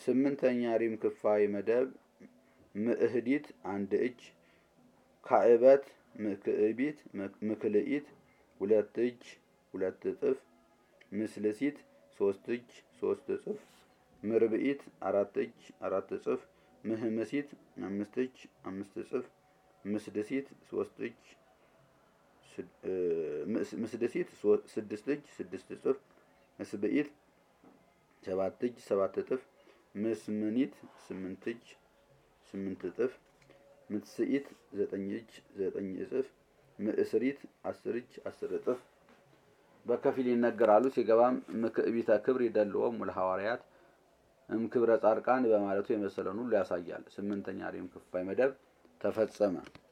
ስምንተኛ ሪም ክፋይ መደብ ምእህዲት አንድ እጅ ካዕበት ምክዕቢት ምክልኢት ሁለት እጅ ሁለት እጥፍ ምስልሲት ሶስት እጅ ሶስት እጥፍ ምርብኢት አራት እጅ አራት እጥፍ ምህምሲት አምስት እጅ አምስት እጥፍ ምስድሲት ሶስት እጅ ምስድሲት ስድስት እጅ ስድስት እጥፍ ምስብኢት ሰባት እጅ ሰባት እጥፍ ምስምኒት ስምንት እጅ ስምንት እጥፍ ምትስኢት ዘጠኝ እጅ ዘጠኝ እጥፍ ምእስሪት አስር እጅ አስር እጥፍ በከፊል ይነገራሉ። ሲገባም ምክዕቢተ ክብር ይደልዎም ለሐዋርያት እምክብረ ጻድቃን በማለቱ የመሰለውን ሁሉ ያሳያል። ስምንተኛ ሪም ክፋይ መደብ ተፈጸመ።